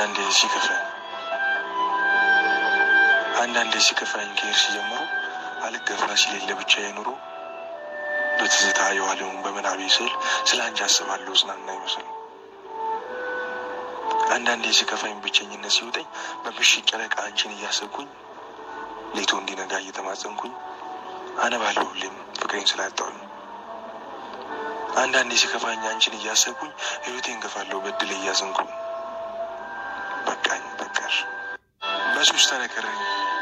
አንዳንዴ ሲከፋኝ አንዳንዴ ሲከፋኝ ከሄድሽ ጀምሮ አልገፋ ሲሌለ ብቻዬ ኑሮ በትዝታ የዋለውን በምናቤ ስል ስለ አንቺ አስባለሁ ጽናና ይመስል አንዳንዴ ሲከፋኝ ብቸኝነት ሲውጠኝ በምሽት ጨረቃ አንቺን እያሰብኩኝ ሌቶ እንዲነጋ እየተማጸንኩኝ አነባለሁ ሁሌም ፍቅሬን ስላጣሁኝ አንዳንዴ ሲከፋኝ አንቺን እያሰብኩኝ ህይወቴን ገፋለሁ በድል እያዘንኩኝ በቃኝ በቃሽ በሱስ ተነከረኝ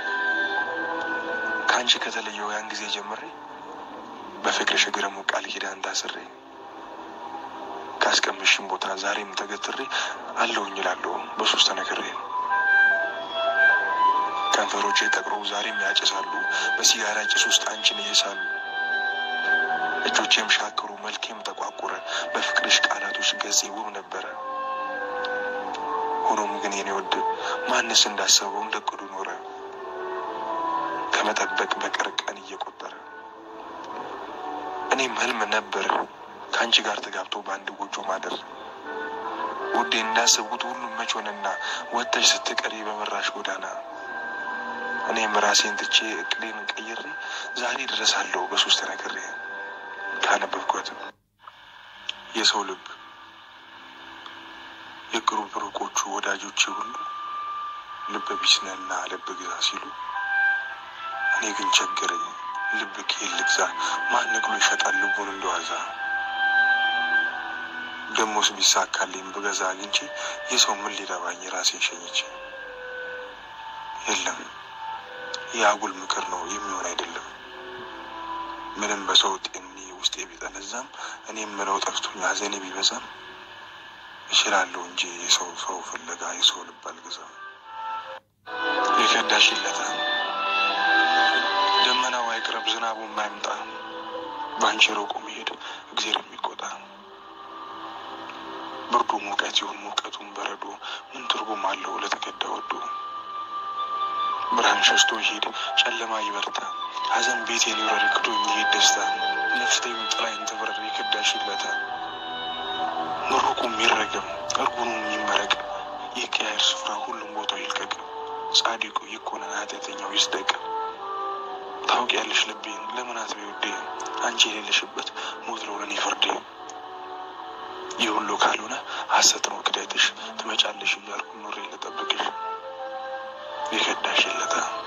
ከአንቺ ከተለየው ያን ጊዜ ጀምሬ በፍቅርሽ እግረ ቃል ኪዳን ታስሬ ካስቀምሽን ቦታ ዛሬም ተገትሬ አለውኝ እላለሁ በሱስ ተነክሬ ከንፈሮቼ ጠቅረው ዛሬም ያጭሳሉ በሲጋራ ጭስ ውስጥ አንቺን እየሳሉ እጆቼም ሻክሩ መልኬም ተቋቁረ በፍቅርሽ ቃላቶች ገጼ ውብ ነበረ። ሆኖም ግን የኔ ወድ ማንስ እንዳሰበው እንደ ቅዱ ኖረ ከመጠበቅ በቀር ቀን እየቆጠረ እኔም ህልም ነበር ከአንቺ ጋር ተጋብቶ በአንድ ጎጆ ማደር ውዴ እንዳሰብኩት ሁሉም መች ሆነና ወጥተሽ ስትቀሪ በመራሽ ጎዳና እኔም ራሴን ትቼ እቅዴን ቀይሬ ዛሬ ድረሳለሁ በሶስት ነግሬ ካነበብኳት የሰው ልብ የቅሩብ ሩቆቹ ወዳጆቼ ሁሉ ልብ ቢስነና ልብ ግዛ ሲሉ እኔ ግን ቸገረኝ ልብ ከየት ልግዛ ማን ነቅሎ ይሸጣል ልቡን እንደዋዛ ደሞስ ቢሳካልኝ ብገዛ አግኝቼ የሰው ምን ሊረባኝ ራሴን ሸኝቼ የለም የአጉል ምክር ነው የሚሆን አይደለም ምንም በሰው ጤኒ ውስጤ ቢጠነዛም እኔ የምለው ጠፍቶኝ ሐዘኔ ቢበዛም እችላለሁ እንጂ የሰው ሰው ፍለጋ የሰው ልብ አልገዛም። የከዳሽለታ ደመናው አይቅረብ ዝናቡ የማይምጣ በአንቺ ሮቆ መሄድ እግዜር የሚቆጣ ብርዱ ሙቀት ይሁን ሙቀቱን በረዶ ምን ትርጉም አለው ለተከዳ ወዶ ብርሃን ሸሽቶ ይሄድ ጨለማ ይበርታ ሐዘን ቤቴን ይውረድ ክዶኝ ይሄድ ደስታ ነፍስቴም ጥላይን ትብረር የከዳሽለታ ምሩቁ የሚረገም እርጉኑ የሚመረቅ የቀያየር ስፍራ ሁሉም ቦታው ይልቀቅ ጻድቁ ይኮነን ኃጢአተኛው ይስደቅ ታውቂያለሽ ልቤን ለምን አትበይ ውዴ አንቺ የሌለሽበት ሞት ነው ለእኔ ፍርዴ ይህ ሁሉ ካልሆነ ሐሰት ነው ክዳትሽ ትመጫለሽ እያልኩ ኑሬ ልጠብቅሽ የከዳሽ የለታ